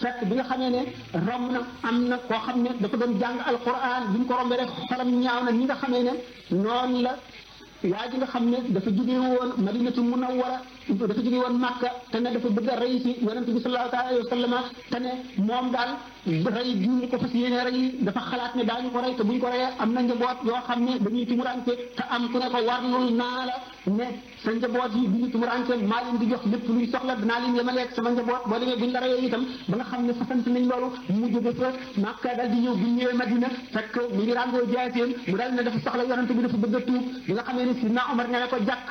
fekk bi nga xamee ne romb na am na koo xam ne dafa doon jàng alquran bi mu ko rombee rek xolam ñaaw na ñi nga xamee ne noonu la waa ji nga xam ne dafa jóge woon madinatu munawwara dafa jóge woon màkka te ne dafa bëgg a rey si yonent bi sallallahu alayhi wa sallam te ne moom daal rey gi ñu ko fas yéene rey dafa xalaat ne daañu ko rey te buñ ko reyee am na njaboot yoo xam ne dañuy tumurante te am ku ne ko warlul naa la ne sa njaboot yi duñu tumurante maa leen di jox lépp luy soxla dinaa leen yemaleeg sama njaboot boo demee buñ la reyee itam ba nga xam ne fasante nañ loolu mu jóge fa màkka dal di ñëw bu ñëwee madina fekk mu ngi ràngoo jaaseen mu dal ne dafa soxla yonent bi dafa bëgg a tuub bi nga xamee ne sidna Omar ne ko jàkk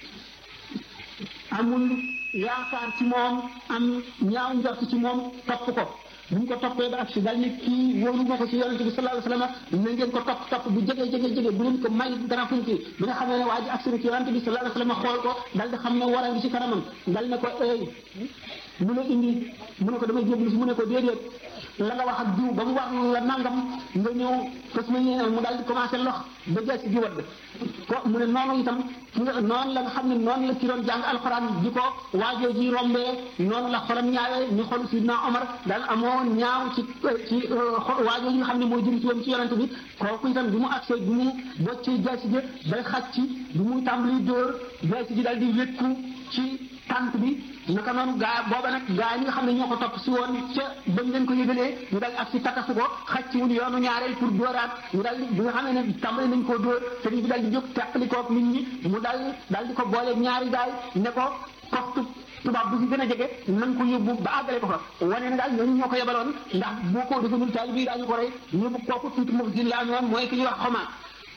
amul yaakaar ci moom am ñaaw njort ci moom topp ko bu ñu ko toppee ba ak si dal ni kii wóoru ma ko ci yonente bi sallallahu alayhi wasallam na ngeen ko topp topp bu jege jege jege bu leen ko may dara fuñ ci bi nga xamee ne waa ji agsi na ci yonente bi sallallahu alayhi wasallam xool ko dal di xam ne war a ngi ci kanamam dal ne ko eey mu ne indi mu ne ko damay jéblu si mu ne ko déedéet la nga wax ak diw ba mu wax la nangam nga ñëw fas ma yéene mu daal di commencé lox ba jeex si di wadd ko mu ne noonu itam ki nga noonu la nga xam ne noonu la ki doon jàng alxuraan di ko waajoo ji rombee noonu la xolam ñaawee ñu xol sidna Omar daal amoon ñaaw ci ci waajoo yi nga xam ne moo jëm ci woon ci yonent bi kooku itam bi mu agsee bi mu boccee jeex si bay xàcc bi muy tàmbali dóor jeex ji daal di wékku ci tànt bi naka noonu gaa booba nag gaa yi nga xam ne ñoo ko topp si woon ca bañ leen ko yëgalee ñu dal ak si takasu ko xaj ci wun yoonu ñaareel pour dóoraat ñu dal bi nga xam ne tàmbali nañ koo dóor sëriñ bi dal di jóg teqali koog nit ñi mu dal dal di ko booleeg ñaari gaay ne ko koxtu tubaab bu si gën a jege na nga ko yóbbu ba àggale ko fa wane ne daal ñooñu ñoo ko yebaloon ndax boo ko defalul taali bii daañu ko rey yóbbu kooku tuuti mu gin la amoon mooy ki ñuy wax xoma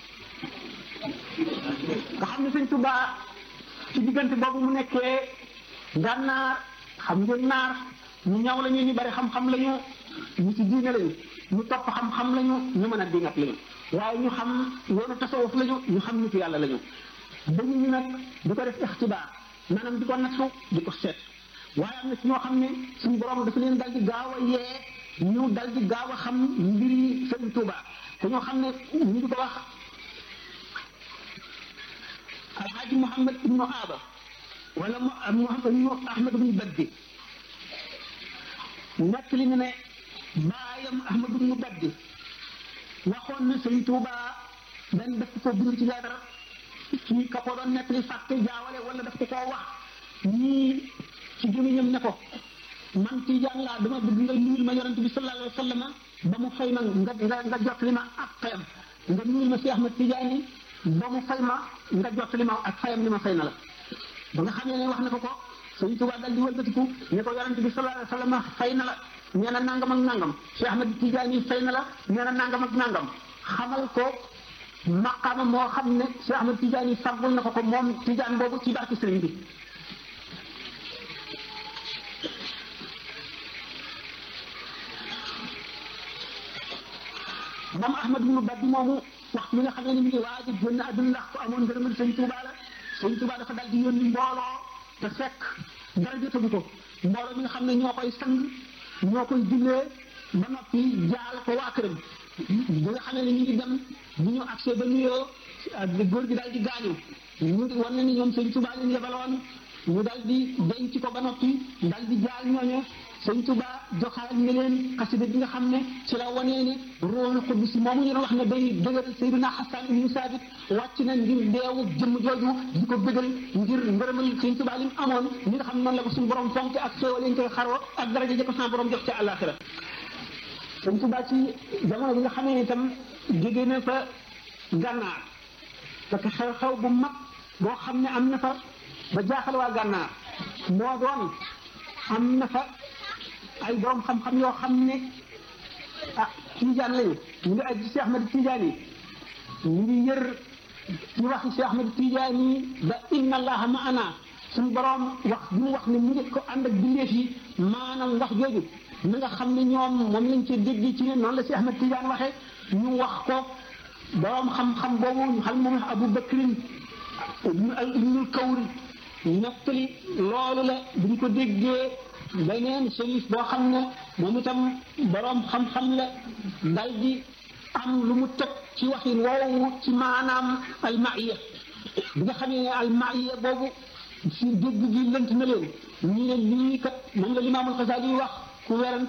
nga xam ne sëñ Tuubaa ci diggante boobu mu nekkee gànnaar xam ngeen naar ñu ñaw lañu ñu bari xam-xam lañu ñu ci diine lañu ñu topp xam-xam lañu ñu mën a dingat lañu waaye ñu xam yoonu tasawuf lañu ñu xam nitu yàlla lañu dañu ñu nag di ko def ixtibaar maanaam di ko nattu di ko seet waaye am na ci ñoo xam ne suñu borom dafa leen dal di gaaw a yee ñu dal di gaaw a xam mbiri Sëriñ Tuubaa te ñoo xam ne ñu di ko wax alxaaji Muhammad ibnu Aaba wala Muhammad ibnu Ahmad ibnu Baddi nekk li ñu ne baayam Ahmad ibnu Baddi waxoon na Sëriñ Tuubaa benn daf ko bind ci leetar ci ka ko doon nekk li fàtte jaawale wala daf ko koo wax ñii ci gémmiñam ne ko man Tijaan laa dama bëgg nga nuyul ma yonent bi sallallahu alayhi wa sallam ba mu fay ma nga nga nga jot li ma ak fayam nga nuyul ma si Ahmad Tijaani ba mu fay ma nga jot li ma ak fayam li ma fay na la ba nga xam ne wax na ko ko Sëriñ Tuubaa dal di wëlbatiku ne ko yonent bi sallallahu alayhi wa sallam fay na la nee na nangam ak nangam Cheikh Ahmad Tijaani fay na la nee na nangam ak nangam xamal ko maqaama moo xam ne Cheikh Ahmad Tijaani fàggul na ko ko moom Tijaan boobu ci barke sëriñ bi moom Ahmad ibnu Baddi moomu waxtu bi nga xam ne ni mu ngi waaj a génn àdduna ndax ko amoon ngërëmal sëñ Tuubaa la sëñ Tuubaa dafa dal di yónni mbooloo te fekk dara jotagu ko mbooloo mi nga xam ne ñoo koy sang ñoo koy jullee ba noppi jaal ko waa këram bi nga xam ne ñu ngi dem bu ñu accès ba nuyoo góor gi daal di gaañu ñu ngi wan na ni ñoom sëñ Tuubaa leen yebaloon ñu dal di denc ko ba noppi dal di jaal ñooñu sëñ Tuubaa joxaat nga leen xasida bi nga xam ne ci la wanee ne ruuxul qudus moomu ñu doon wax ne day dëgëral Seydina Xasan ibnu Saabit wàcc na ngir deewu jëmm jooju di ko bëggal ngir ngërëmal sëñ Tuubaa li mu amoon ñi nga xam noonu la ko suñu borom fonk ak xéewal yi ñu koy xaroo ak daraja ja ko sama borom jox ca àllaaxira sëñ Tuubaa ci jamono bi nga xamee ne itam jóge na fa gànnaar parce que xew-xew bu mag boo xam ne am na fa ba jaaxal waa gànnaar moo doon am na fa ay borom xam-xam yoo xam ne ah Tijaan lañu ñu ngi aj Cheikh Ahmad Tijaan yi ñu ngi yër ci wax Cheikh Ahmad Tijaan yi ba inna allaha maana suñu borom wax bi mu wax ne mu ngi ko ànd ak bindeef yi maanaam wax jooju na nga xam ne ñoom moom lañ ci dégg ci ne noonu la Cheikh Ahmad Tijaan waxee ñu wax ko borom xam-xam boobu ñu xam moom Abu Bakrin ibnul Kawri nettali loolu la bu ñu ko déggee beneen sërif boo xam ne moom itam boroom xam-xam la dal di am lu mu teg ci waxin woowu ci maanaam almaiya bi nga xamee ne almaiya boobu si dégg gi lënt na leen ñu ne lii kat moom la limaamul Xasaali wax ku weran